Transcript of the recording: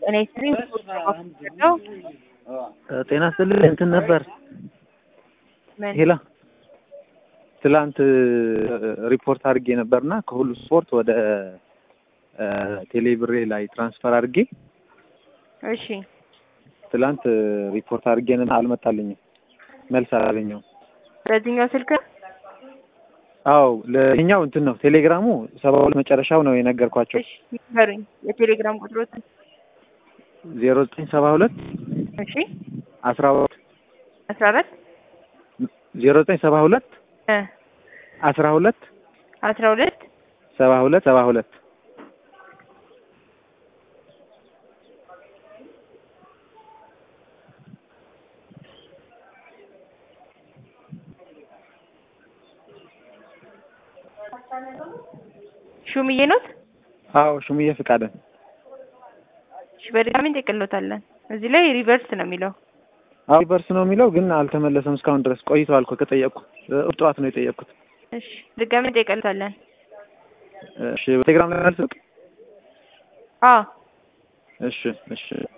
እኔ ስሪም ነው ጤና ይስጥልኝ እንትን ነበር ምን ሄላ ትላንት ሪፖርት አድርጌ ነበርና ከሁሉ ስፖርት ወደ ቴሌብሬ ላይ ትራንስፈር አድርጌ እሺ ትላንት ሪፖርት አድርጌ ነበር፣ አልመጣልኝም፣ መልስ አላገኘሁም። በዚህኛው ስልክ አዎ ለኛው እንትን ነው ቴሌግራሙ ሰባ ሁለት መጨረሻው ነው የነገርኳቸው እሺ ይንገሩኝ የቴሌግራም ቁጥሮት ዜሮ ዘጠኝ ሰባ ሁለት እሺ አስራ ሁለት አስራ አራት ዜሮ ዘጠኝ ሰባ ሁለት እ አስራ ሁለት አስራ ሁለት ሰባ ሁለት ሰባ ሁለት ሹምዬ ኖት አዎ ሹምዬ ፍቃደን እሺ በድጋሚ እንጠቅሎታለን እዚህ ላይ ሪቨርስ ነው የሚለው አዎ ሪቨርስ ነው የሚለው ግን አልተመለሰም እስካሁን ድረስ ቆይተዋል እኮ ከጠየቅኩ እሑድ ጠዋት ነው የጠየቅኩት እሺ ድጋሚ እንጠቅሎታለን እሺ በቴሌግራም ላይ መልስ አዎ እሺ እሺ